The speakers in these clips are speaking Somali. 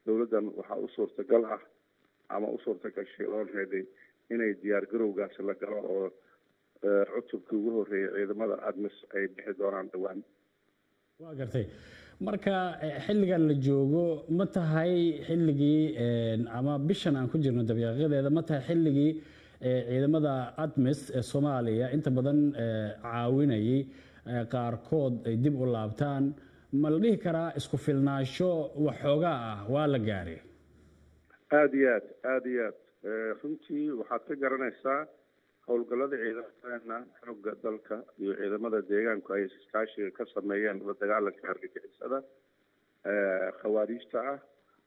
dowladdan waxaa u suurtagal ah ama u suurtagashay already inay diyaar garowgaasi la galo oo cutubkii ugu horreeyay ciidamada admis ay bixi doonaan dhowaan waa gartay marka xilligan la joogo ma tahay xilligii ama bishan aan ku jirno dabiiqadeeda ma tahay xilligii ciidamada admis ee soomaaliya inta badan caawinayay qaarkood ay dib u laabtaan ma la dhihi karaa isku filnaansho waxoogaa ah waa la gaaray aada iyo aad aada iyo aad runtii waxaad ka garanaysaa howlgallada ciidamadeena xoogga dalka iyo ciidamada deegaanku ay iskaashiga ka sameeyeen la dagaalanka argagixisada khawaariijta ah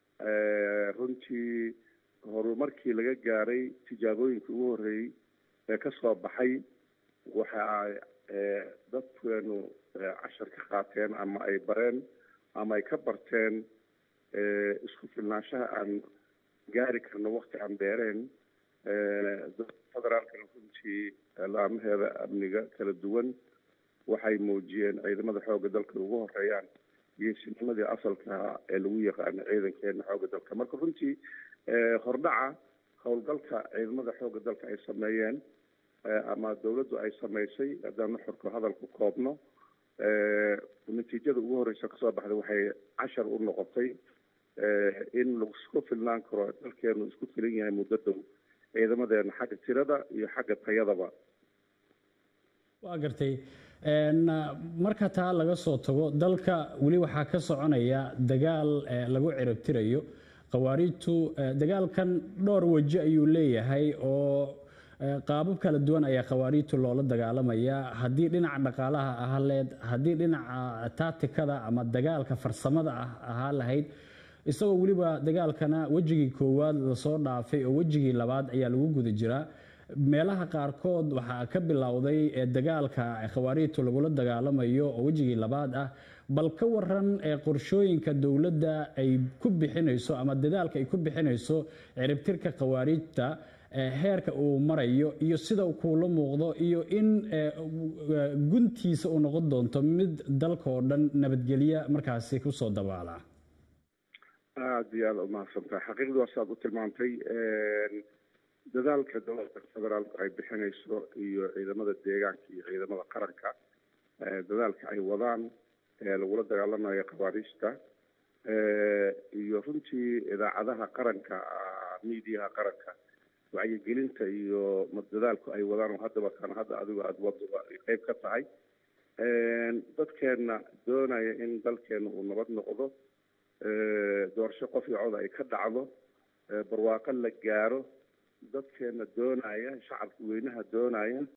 runtii horumarkii laga gaaray tijaabooyinkii ugu horreeyey ee ka soo baxay waxa dadkeenu cashar ka qaateen ama ay bareen ama ay ka barteen isku filnaanshaha aan gaari karno wakti aan dheereen federaalkana runtii laamaheeda amniga kala duwan waxay muujiyeen ciidamada xoogga dalka ugu horeeyaan geesinimadii asalka ee lagu yaqaano ciidankeena xoogga dalka marka runtii hordhaca howlgalka ciidamada xoogga dalka ay sameeyeen ama dowladdu ay samaysay haddaan nuxurka hadalku koobno natiijada ugu horreysa kasoo baxday waxay cashar u noqotay in laisku filnaan karo dalkeenu isku filan yahay muddo dhow ciidamadeena xagga tirada iyo xagga tayadaba waa gartay marka taa laga soo tago dalka weli waxaa ka soconaya dagaal lagu ciribtirayo khawaariijtu dagaalkan dhowr weji ayuu leeyahay oo qaabab kala duwan ayaa khawaariijtu loola dagaalamaya haddii dhinaca dhaqaalaha ahaa leed haddii dhinaca taatikada ama dagaalka farsamada ah ahaa lahayd isagoo weliba dagaalkana wejigii koowaad lasoo dhaafay oo wejigii labaad ayaa lagu guda jiraa meelaha qaarkood waxaa ka bilowday dagaalka khawaariijtu lagula dagaalamayo oo wejigii labaad ah bal ka waran qorshooyinka dowladda ay ku bixinayso ama dadaalka ay ku bixinayso ciribtirka khawaariijta heerka uu marayo iyo sida kuula muuqdo iyo in guntiisa uu noqon doonto mid dalka oo dhan nabadgelya markaasi kusoo dabaala aada iyo aada umahadsantahay xaqiiqdii waa saad u tilmaantay dadaalka dowladda federaalku ay bixinayso iyo ciidamada deegaanka iyo ciidamada qaranka dadaalka ay wadaan lagula dagaalamayo khawaariijta iyo runtii idaacadaha qaranka miidiyaha qaranka wacyigelinta iyo dadaalku ay wadaan oo haddaba kan hadda adigo aada waduba qeyb ka tahay dadkeenna doonaya in dalkeena uu nabad noqdo doorasho qof iyo cod ay ka dhacdo barwaaqo la gaaro dadkeena doonaya shacabka weynaha doonaya